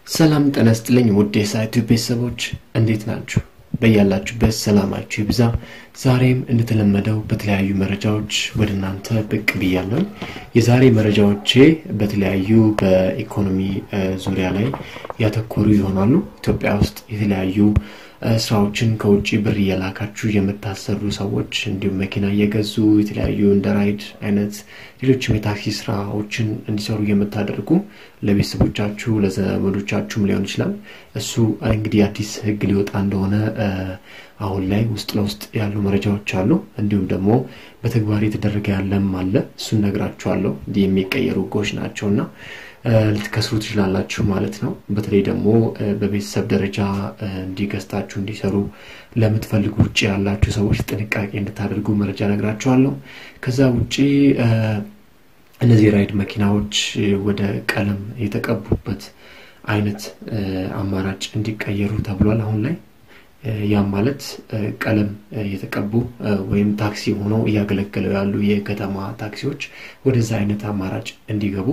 ሰላም ጤና ይስጥልኝ ውድ የሳይቱ ቤተሰቦች እንዴት ናችሁ? በያላችሁበት ሰላማችሁ ይብዛ። ዛሬም እንደተለመደው በተለያዩ መረጃዎች ወደ እናንተ ብቅ ብያለሁ። የዛሬ መረጃዎቼ በተለያዩ በኢኮኖሚ ዙሪያ ላይ ያተኮሩ ይሆናሉ። ኢትዮጵያ ውስጥ የተለያዩ ስራዎችን ከውጭ ብር እየላካችሁ የምታሰሩ ሰዎች እንዲሁም መኪና እየገዙ የተለያዩ እንደ ራይድ አይነት ሌሎችም የታክሲ ስራዎችን እንዲሰሩ የምታደርጉ ለቤተሰቦቻችሁ ለዘመዶቻችሁም ሊሆን ይችላል። እሱ እንግዲህ አዲስ ሕግ ሊወጣ እንደሆነ አሁን ላይ ውስጥ ለውስጥ ያሉ መረጃዎች አሉ። እንዲሁም ደግሞ በተግባር የተደረገ ያለም አለ። እሱን ነግራችኋለሁ። የሚቀየሩ ሕጎች ናቸው እና ልትከስሩ ትችላላችሁ ማለት ነው። በተለይ ደግሞ በቤተሰብ ደረጃ እንዲገዝታችሁ እንዲሰሩ ለምትፈልጉ ውጭ ያላችሁ ሰዎች ጥንቃቄ እንድታደርጉ መረጃ ነግራችኋለሁ። ከዛ ውጭ እነዚህ ራይድ መኪናዎች ወደ ቀለም የተቀቡበት አይነት አማራጭ እንዲቀየሩ ተብሏል አሁን ላይ ያም ማለት ቀለም የተቀቡ ወይም ታክሲ ሆነው እያገለገለው ያሉ የከተማ ታክሲዎች ወደዛ አይነት አማራጭ እንዲገቡ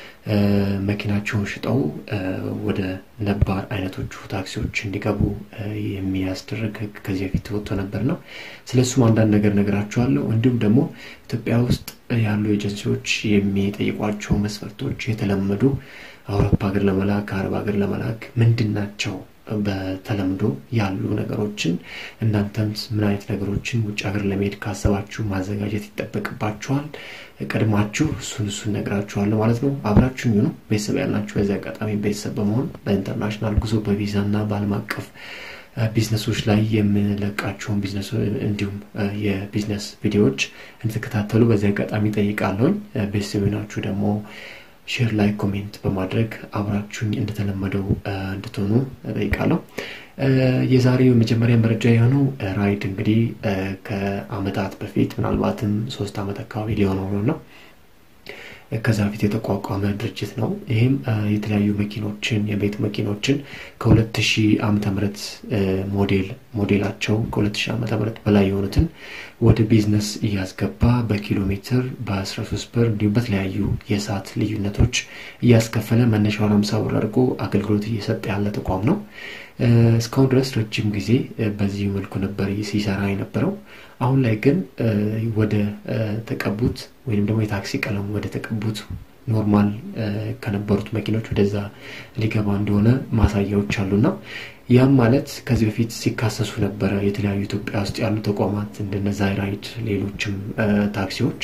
መኪናቸውን ሽጠው ወደ ነባር አይነቶቹ ታክሲዎች እንዲገቡ የሚያስደርግ ሕግ ከዚህ በፊት ወጥቶ ነበር ነው። ስለሱም አንዳንድ ነገር ነግራችኋለሁ። እንዲሁም ደግሞ ኢትዮጵያ ውስጥ ያሉ ኤጀንሲዎች የሚጠይቋቸው መስፈርቶች የተለመዱ አውሮፓ ሀገር ለመላክ ከአረብ ሀገር ለመላክ ምንድን ናቸው? በተለምዶ ያሉ ነገሮችን እናንተም ምን አይነት ነገሮችን ውጭ ሀገር ለመሄድ ካሰባችሁ ማዘጋጀት ይጠበቅባችኋል። ቀድማችሁ እሱን እሱን ነግራችኋለሁ ማለት ነው። አብራችሁ ነው ቤተሰብ ያላችሁ በዚህ አጋጣሚ ቤተሰብ በመሆን በኢንተርናሽናል ጉዞ በቪዛ እና በዓለም አቀፍ ቢዝነሶች ላይ የምንለቃቸውን ቢዝነስ እንዲሁም የቢዝነስ ቪዲዮዎች እንድትከታተሉ በዚህ አጋጣሚ ጠይቃለሁኝ። ቤተሰብ ናችሁ ደግሞ ሼር ላይ ኮሜንት በማድረግ አብራችሁኝ እንደተለመደው እንድትሆኑ ጠይቃለሁ። የዛሬው የመጀመሪያ መረጃ የሆነው ራይድ እንግዲህ ከአመታት በፊት ምናልባትም ሶስት አመት አካባቢ ሊሆነው ነው ነው ከዛ በፊት የተቋቋመ ድርጅት ነው። ይህም የተለያዩ መኪኖችን የቤት መኪኖችን ከሁለት ሺህ ዓመተ ምህረት ሞዴል ሞዴላቸው ከሁለት ሺህ ዓመተ ምህረት በላይ የሆኑትን ወደ ቢዝነስ እያስገባ በኪሎ ሜትር በ13 ብር እንዲሁም በተለያዩ የሰዓት ልዩነቶች እያስከፈለ መነሻውን አምሳ ብር አድርጎ አገልግሎት እየሰጠ ያለ ተቋም ነው። እስካሁን ድረስ ረጅም ጊዜ በዚህ መልኩ ነበር ሲሰራ የነበረው። አሁን ላይ ግን ወደ ተቀቡት ወይም ደግሞ የታክሲ ቀለም ወደ ተቀቡት ኖርማል ከነበሩት መኪኖች ወደዛ ሊገባ እንደሆነ ማሳያዎች አሉና ያም ማለት ከዚህ በፊት ሲካሰሱ ነበረ የተለያዩ ኢትዮጵያ ውስጥ ያሉ ተቋማት እንደነ ዛይራይድ፣ ሌሎችም ታክሲዎች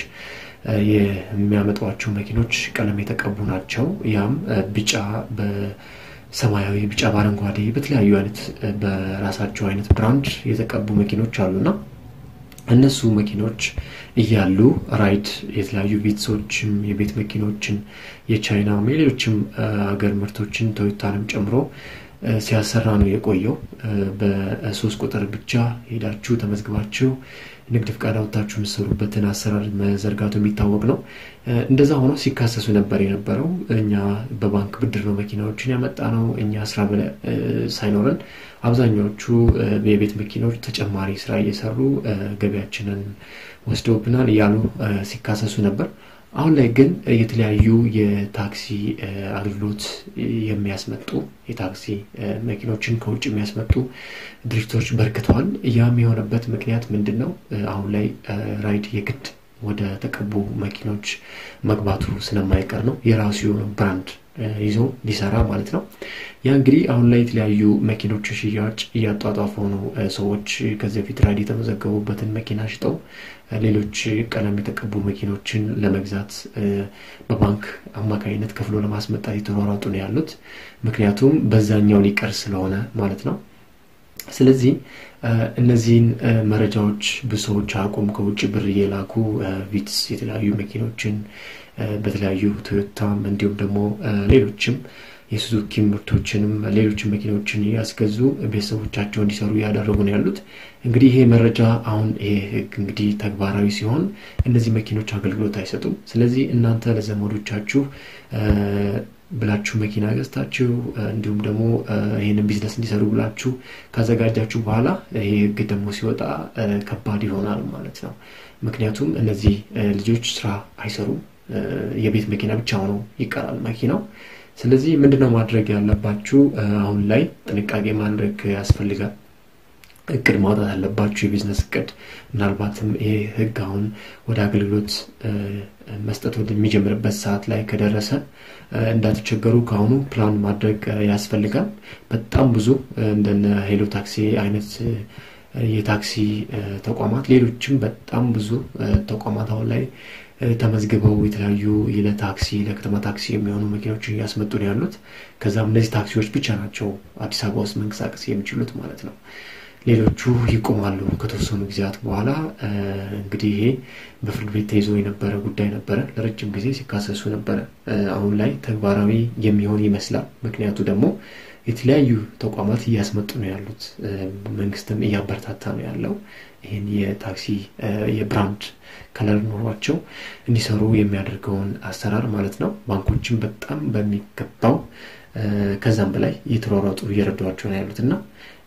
የሚያመጧቸው መኪኖች ቀለም የተቀቡ ናቸው። ያም ቢጫ ሰማያዊ፣ ቢጫ፣ በአረንጓዴ በተለያዩ አይነት በራሳቸው አይነት ብራንድ የተቀቡ መኪኖች አሉና እነሱ መኪኖች እያሉ ራይድ የተለያዩ ቪትሶችም የቤት መኪኖችን የቻይናም የሌሎችም ሀገር ምርቶችን ቶዮታንም ጨምሮ ሲያሰራ ነው የቆየው። በሶስት ቁጥር ብቻ ሄዳችሁ ተመዝግባችሁ ንግድ ፍቃድ አውጥታችሁ የምትሰሩበትን አሰራር መዘርጋቱ የሚታወቅ ነው። እንደዛ ሆኖ ሲካሰሱ ነበር የነበረው። እኛ በባንክ ብድር ነው መኪናዎችን ያመጣ ነው እኛ ስራ ሳይኖረን አብዛኛዎቹ የቤት መኪኖች ተጨማሪ ስራ እየሰሩ ገቢያችንን ወስደውብናል እያሉ ሲካሰሱ ነበር። አሁን ላይ ግን የተለያዩ የታክሲ አገልግሎት የሚያስመጡ የታክሲ መኪኖችን ከውጭ የሚያስመጡ ድርጅቶች በርክተዋል። ያም የሆነበት ምክንያት ምንድን ነው? አሁን ላይ ራይድ የግድ ወደ ተቀቡ መኪኖች መግባቱ ስለማይቀር ነው። የራሱ የሆነ ብራንድ ይዞ ሊሰራ ማለት ነው። ያ እንግዲህ አሁን ላይ የተለያዩ መኪኖች ሽያጭ እያጧጧፉ ነው። ሰዎች ከዚህ በፊት ራይድ የተመዘገቡበትን መኪና ሽጠው ሌሎች ቀለም የተቀቡ መኪኖችን ለመግዛት በባንክ አማካኝነት ከፍሎ ለማስመጣት የተሯሯጡ ነው ያሉት። ምክንያቱም በዛኛው ሊቀር ስለሆነ ማለት ነው። ስለዚህ እነዚህን መረጃዎች ብዙ ሰዎች አቁም ከውጭ ብር እየላኩ ቪትስ የተለያዩ መኪኖችን በተለያዩ ቶዮታም እንዲሁም ደግሞ ሌሎችም የሱዙኪ ምርቶችንም ሌሎች መኪኖችን ያስገዙ ቤተሰቦቻቸው እንዲሰሩ እያደረጉ ነው ያሉት። እንግዲህ ይሄ መረጃ አሁን ይሄ ህግ እንግዲህ ተግባራዊ ሲሆን እነዚህ መኪኖች አገልግሎት አይሰጡም። ስለዚህ እናንተ ለዘመዶቻችሁ ብላችሁ መኪና ገዝታችሁ እንዲሁም ደግሞ ይህንን ቢዝነስ እንዲሰሩ ብላችሁ ካዘጋጃችሁ በኋላ ይሄ ህግ ደግሞ ሲወጣ ከባድ ይሆናል ማለት ነው። ምክንያቱም እነዚህ ልጆች ስራ አይሰሩም። የቤት መኪና ብቻ ሆነው ይቀራል መኪናው። ስለዚህ ምንድነው ማድረግ ያለባችሁ? አሁን ላይ ጥንቃቄ ማድረግ ያስፈልጋል። እቅድ ማውጣት ያለባችሁ የቢዝነስ እቅድ። ምናልባትም ይሄ ህግ አሁን ወደ አገልግሎት መስጠት ወደሚጀምርበት ሰዓት ላይ ከደረሰ እንዳትቸገሩ ከአሁኑ ፕላን ማድረግ ያስፈልጋል። በጣም ብዙ እንደነ ሄሎ ታክሲ አይነት የታክሲ ተቋማት፣ ሌሎችም በጣም ብዙ ተቋማት አሁን ላይ ተመዝግበው የተለያዩ ለታክሲ ለከተማ ታክሲ የሚሆኑ መኪናዎችን እያስመጡ ነው ያሉት። ከዛም እነዚህ ታክሲዎች ብቻ ናቸው አዲስ አበባ ውስጥ መንቀሳቀስ የሚችሉት ማለት ነው። ሌሎቹ ይቆማሉ ከተወሰኑ ጊዜያት በኋላ። እንግዲህ ይሄ በፍርድ ቤት ተይዞ የነበረ ጉዳይ ነበረ። ለረጅም ጊዜ ሲካሰሱ ነበረ። አሁን ላይ ተግባራዊ የሚሆን ይመስላል። ምክንያቱ ደግሞ የተለያዩ ተቋማት እያስመጡ ነው ያሉት። መንግስትም እያበረታታ ነው ያለው ይህን የታክሲ የብራንድ ከለር ኖሯቸው እንዲሰሩ የሚያደርገውን አሰራር ማለት ነው። ባንኮችም በጣም በሚገባው ከዛም በላይ እየተሯሯጡ እየረዷቸው ነው ያሉት እና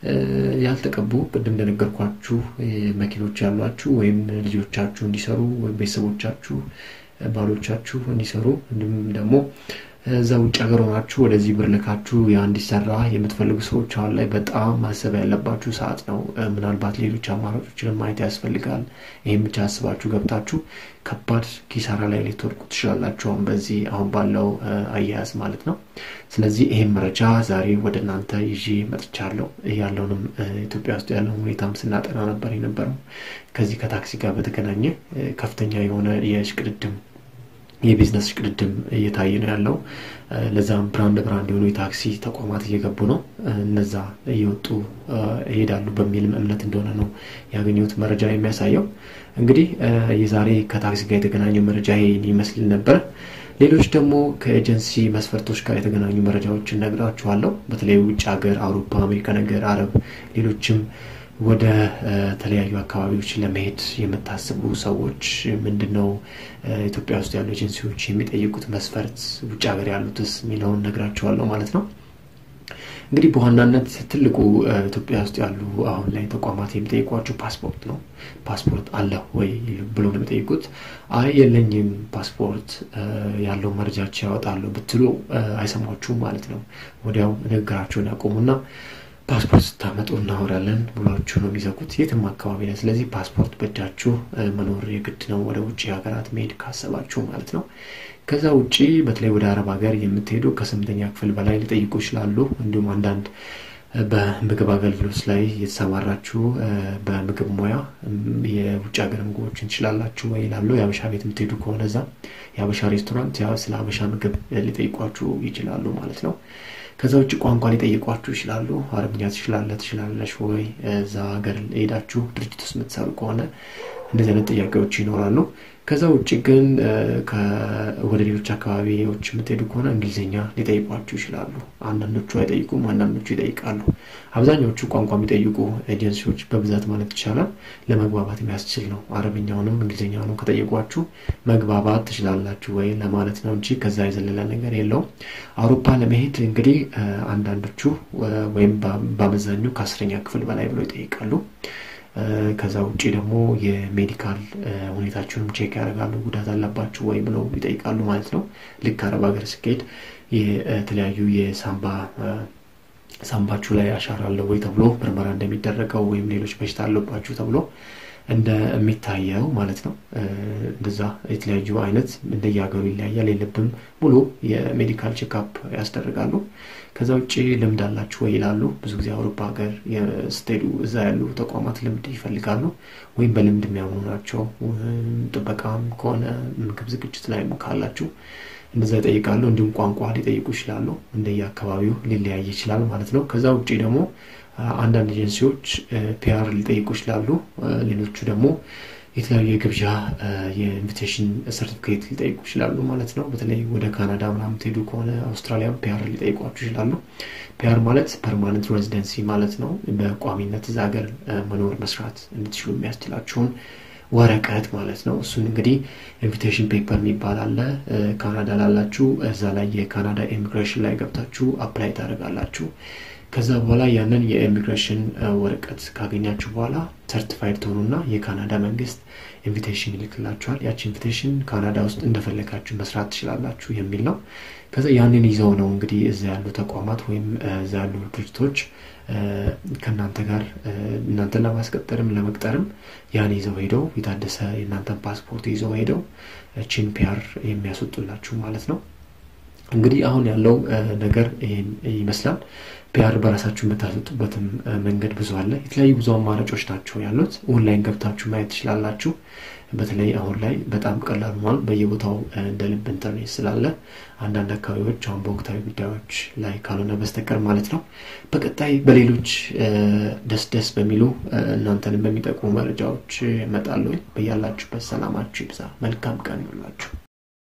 ያልተቀቡ ቅድም እንደነገርኳችሁ መኪኖች ያሏችሁ ወይም ልጆቻችሁ እንዲሰሩ ወይም ቤተሰቦቻችሁ ባሎቻችሁ እንዲሰሩ እንዲሁም ደግሞ እዛ ውጭ ሀገር ሆናችሁ ወደዚህ ብር ልካችሁ ያ እንዲሰራ የምትፈልጉ ሰዎች አሁን ላይ በጣም ማሰብ ያለባችሁ ሰዓት ነው። ምናልባት ሌሎች አማራጮችን ማየት ያስፈልጋል። ይህም ብቻ አስባችሁ ገብታችሁ ከባድ ኪሳራ ላይ ልትወድቁ ትችላላችሁ። አሁን በዚህ አሁን ባለው አያያዝ ማለት ነው። ስለዚህ ይህም መረጃ ዛሬ ወደ እናንተ ይዤ መጥቻለሁ። ያለውንም ኢትዮጵያ ውስጥ ያለውን ሁኔታም ስናጠና ነበር የነበረው። ከዚህ ከታክሲ ጋር በተገናኘ ከፍተኛ የሆነ የሽቅድድም የቢዝነስ ሽቅድድም እየታየ ነው ያለው። ለዛም ብራንድ ብራንድ የሆኑ የታክሲ ተቋማት እየገቡ ነው። እነዛ እየወጡ ይሄዳሉ በሚልም እምነት እንደሆነ ነው ያገኘሁት መረጃ የሚያሳየው። እንግዲህ የዛሬ ከታክሲ ጋር የተገናኘ መረጃ ይሄን ይመስል ነበር። ሌሎች ደግሞ ከኤጀንሲ መስፈርቶች ጋር የተገናኙ መረጃዎችን ነግራችኋለሁ። በተለይ ውጭ ሀገር፣ አውሮፓ፣ አሜሪካ ነገር፣ አረብ፣ ሌሎችም ወደ ተለያዩ አካባቢዎች ለመሄድ የምታስቡ ሰዎች ምንድን ነው ኢትዮጵያ ውስጥ ያሉ ኤጀንሲዎች የሚጠይቁት መስፈርት፣ ውጭ ሀገር ያሉትስ የሚለውን ነግራቸዋለሁ ማለት ነው። እንግዲህ በዋናነት ትልቁ ኢትዮጵያ ውስጥ ያሉ አሁን ላይ ተቋማት የሚጠይቋቸው ፓስፖርት ነው። ፓስፖርት አለ ወይ ብሎ ነው የሚጠይቁት። አይ የለኝም ፓስፖርት ያለው መረጃቸው ያወጣሉ ብትሉ አይሰማችሁም ማለት ነው። ወዲያው ንግግራቸውን ያቆሙና ፓስፖርት ስታመጡ እናወራለን ብሏችሁ ነው የሚዘጉት የትም አካባቢ ላይ። ስለዚህ ፓስፖርት በእጃችሁ መኖር የግድ ነው ወደ ውጭ ሀገራት መሄድ ካሰባችሁ ማለት ነው። ከዛ ውጭ በተለይ ወደ አረብ ሀገር የምትሄዱ ከስምንተኛ ክፍል በላይ ሊጠይቁ ይችላሉ። እንዲሁም አንዳንድ በምግብ አገልግሎት ላይ የተሰማራችሁ በምግብ ሙያ የውጭ ሀገር ምግቦችን ትችላላችሁ ወይ ይላሉ። የአበሻ ቤት የምትሄዱ ከሆነ እዛ የአበሻ ሬስቶራንት ስለ አበሻ ምግብ ሊጠይቋችሁ ይችላሉ ማለት ነው። ከዛ ውጭ ቋንቋ ሊጠይቋችሁ ይችላሉ። አረብኛ ትችላለህ ትችላለሽ ወይ? እዛ ሀገር ሄዳችሁ ድርጅት ውስጥ የምትሰሩ ከሆነ እንደዚህ አይነት ጥያቄዎች ይኖራሉ። ከዛ ውጭ ግን ወደ ሌሎች አካባቢዎች የምትሄዱ ከሆነ እንግሊዝኛ ሊጠይቋችሁ ይችላሉ። አንዳንዶቹ አይጠይቁም፣ አንዳንዶቹ ይጠይቃሉ። አብዛኛዎቹ ቋንቋ የሚጠይቁ ኤጀንሲዎች በብዛት ማለት ይቻላል ለመግባባት የሚያስችል ነው። አረብኛውንም እንግሊዝኛውንም ከጠየቋችሁ መግባባት ትችላላችሁ ወይ ለማለት ነው እንጂ ከዛ የዘለለ ነገር የለውም። አውሮፓ ለመሄድ እንግዲህ አንዳንዶቹ ወይም በአመዛኙ ከአስረኛ ክፍል በላይ ብለው ይጠይቃሉ። ከዛ ውጭ ደግሞ የሜዲካል ሁኔታችሁንም ቼክ ያደርጋሉ። ጉዳት አለባችሁ ወይ ብለው ይጠይቃሉ ማለት ነው። ልክ አረብ ሀገር ስኬድ የተለያዩ የሳምባ ሳምባችሁ ላይ አሻራ አለው ወይ ተብሎ ምርመራ እንደሚደረገው ወይም ሌሎች በሽታ አለባችሁ ተብሎ እንደሚታየው ማለት ነው። እንደዛ የተለያዩ አይነት እንደየሀገሩ ይለያያል። የልብም ሙሉ የሜዲካል ቼክአፕ ያስደርጋሉ። ከዛ ውጭ ልምድ አላችሁ ወይ ይላሉ። ብዙ ጊዜ አውሮፓ ሀገር ስትሄዱ እዛ ያሉ ተቋማት ልምድ ይፈልጋሉ፣ ወይም በልምድ የሚያምኑ ናቸው። ጥበቃም ከሆነ ምግብ ዝግጅት ላይም ካላችሁ እንደዛ ይጠይቃሉ። እንዲሁም ቋንቋ ሊጠይቁ ይችላሉ። እንደየ አካባቢው ሊለያይ ይችላል ማለት ነው። ከዛ ውጭ ደግሞ አንዳንድ ኤጀንሲዎች ፒአር ሊጠይቁ ይችላሉ። ሌሎቹ ደግሞ የተለያዩ የግብዣ የኢንቪቴሽን ሰርቲፊኬት ሊጠይቁ ይችላሉ ማለት ነው። በተለይ ወደ ካናዳ ምናምን ትሄዱ ከሆነ አውስትራሊያም ፒአር ሊጠይቋችሁ ይችላሉ። ፒአር ማለት ፐርማነንት ሬዚደንሲ ማለት ነው። በቋሚነት እዛ ሀገር መኖር መስራት እንድትችሉ የሚያስችላችሁን ወረቀት ማለት ነው። እሱን እንግዲህ ኢንቪቴሽን ፔፐር የሚባል አለ። ካናዳ ላላችሁ እዛ ላይ የካናዳ ኢሚግሬሽን ላይ ገብታችሁ አፕላይ ታደርጋላችሁ። ከዛ በኋላ ያንን የኢሚግሬሽን ወረቀት ካገኛችሁ በኋላ ሰርቲፋይድ ትሆኑና የካናዳ መንግስት ኢንቪቴሽን ይልክላችኋል። ያቺ ኢንቪቴሽን ካናዳ ውስጥ እንደፈለጋችሁ መስራት ትችላላችሁ የሚል ነው። ከዛ ያንን ይዘው ነው እንግዲህ እዛ ያሉ ተቋማት ወይም እዛ ያሉ ድርጅቶች ከእናንተ ጋር እናንተን ለማስቀጠርም ለመቅጠርም ያን ይዘው ሄደው የታደሰ የእናንተን ፓስፖርት ይዘው ሄደው ቺን ፒያር የሚያስወጡላችሁ ማለት ነው። እንግዲህ አሁን ያለው ነገር ይህን ይመስላል። ፒያር በራሳችሁ የምታሰጡበትም መንገድ ብዙ አለ። የተለያዩ ብዙ አማራጮች ናቸው ያሉት። ኦንላይን ገብታችሁ ማየት ትችላላችሁ። በተለይ አሁን ላይ በጣም ቀላል ሆኗል። በየቦታው እንደ ልብ ኢንተርኔት ስላለ አንዳንድ አካባቢዎች አሁን በወቅታዊ ጉዳዮች ላይ ካልሆነ በስተቀር ማለት ነው። በቀጣይ በሌሎች ደስ ደስ በሚሉ እናንተንም በሚጠቅሙ መረጃዎች እመጣለሁ። በያላችሁበት ሰላማችሁ ይብዛ። መልካም ቀን ይሁንላችሁ።